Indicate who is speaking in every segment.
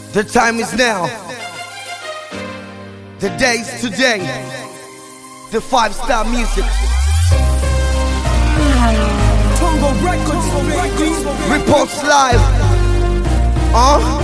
Speaker 1: The time is now. The day is today. The five star music.
Speaker 2: Tongo Records, baby.
Speaker 1: Reports live. Uh?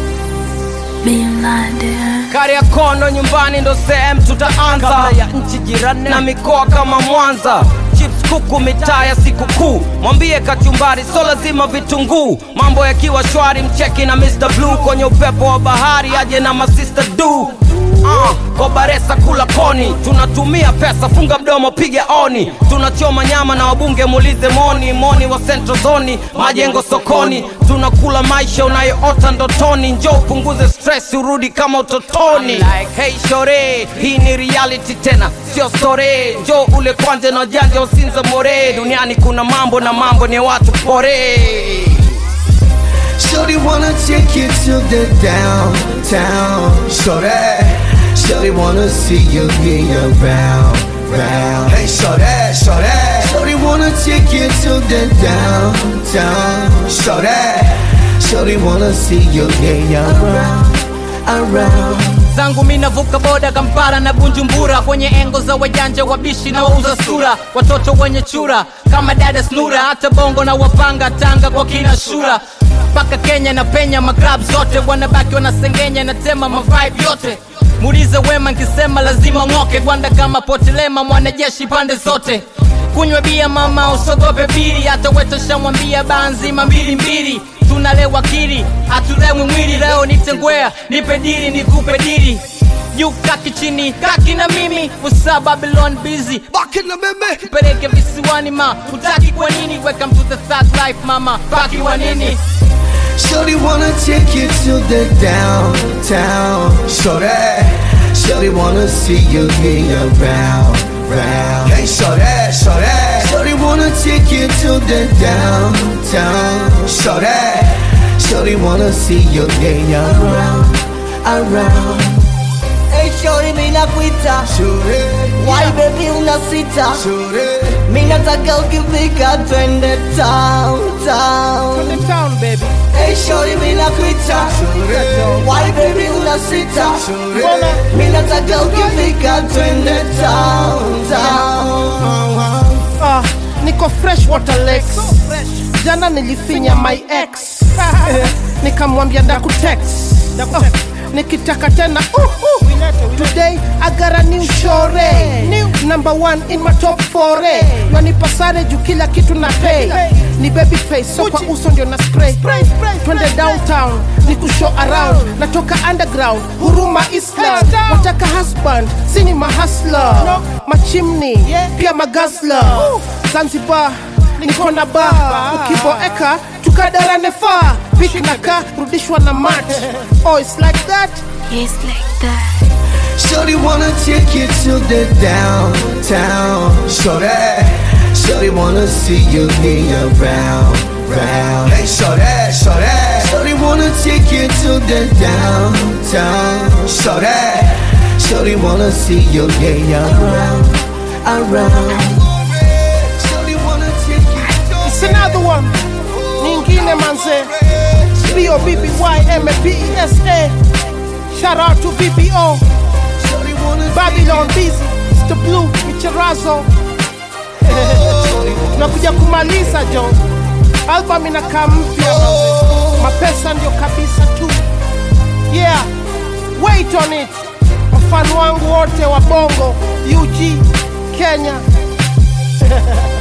Speaker 3: Kariakono nyumbani ndo sehemu tutaanza kabla ya nchi jirani na mikoa kama Mwanza chips kuku mitaa ya sikukuu mwambie kachumbari so lazima vitunguu mambo yakiwa shwari mcheki na Mr. Blue kwenye upepo wa bahari aje na masista du Uh, kobaresa kula koni tunatumia pesa funga mdomo piga oni tunachoma nyama na wabunge muulize moni moni wa central zoni majengo sokoni tunakula maisha unayoota ndotoni njo upunguze stress urudi kama utotoni like, hey shore hii ni reality tena sio sore njo ule kwanje na janja usinza more duniani kuna mambo na mambo ni watu pore
Speaker 1: Shorty wanna take you to the downtown. Shorty, Shorty wanna see you be around, round. Hey, Shorty, Shorty, Shorty wanna take you to the downtown. Shorty, Shorty wanna see you be around, around.
Speaker 3: zangu mi navuka boda kampara na bunjumbura kwenye engo za wajanja wabishi na wauza sura watoto wenye chura kama dada snura hata bongo na wapanga tanga kwa kina shura mpaka kenya na penya magrab zote wanabaki wanasengenya na tema mavibe yote muulize wema nkisema lazima ng'oke gwanda kama potelema mwanajeshi pande zote kunywa bia mama usogope biri hata wetoshamwambia baa nzima mbili mbili tunalewa kiri hatulewi mwili leo nitengwea nipe diri nikupe diri juu kaki chini kaki na mimi usa babylon busy
Speaker 1: Back in the meme.
Speaker 3: peleke visiwani ma utaki kwa nini welcome to the third life mama baki wa nini
Speaker 1: Shorty wanna take you to the downtown. Shorty, Shorty wanna see you be around, round. Hey, Shorty, Shorty, Shorty wanna take you to the downtown. Shorty, Shorty wanna see you be around, around.
Speaker 4: Hey shorty mimi nakuita
Speaker 1: Shorty,
Speaker 4: Why baby unasita
Speaker 1: Shorty,
Speaker 4: Mimi nataka ukifika twende town town
Speaker 2: town, baby.
Speaker 4: Hey shorty mimi nakuita Why baby unasita
Speaker 1: Shorty.
Speaker 4: Mimi nataka ukifika twende town town
Speaker 2: Ah, niko fresh water lakes. Jana nilifinya my ex. Nikamwambia ndakutext. Oh, nikitaka tena uh, uh. Today I got a new shore new. Number one in my top four Nanipa sare juu kila kitu na pay Ni baby face so kwa uso ndio na spray Twende downtown ni kushow around Natoka underground huruma Islam Wataka husband sini mahasla Machimni pia magazla Zanzibar niko na ba ukiboeka tukadarane faa pik na ka rudishwa na mat oh it's like that
Speaker 5: Yes, like that.
Speaker 1: Shorty wanna take you to the downtown. Shorty, Shorty wanna see you be around, round. Hey, Shorty, Shorty, Shorty wanna take you to the downtown. Shorty, Shorty wanna see you be around, around. Shorty wanna take you to
Speaker 2: it's another one nyingine manze B-O-B-B-Y-M-A-P-E-S-A shout out to BBO
Speaker 1: Shorty wanna
Speaker 2: Babylon busy Mr. Blue Micherazo tunakuja kumaliza jo album inakaa mpya manze. mapesa ndio kabisa tu yeah wait on it wafani wangu wote wa bongo ug kenya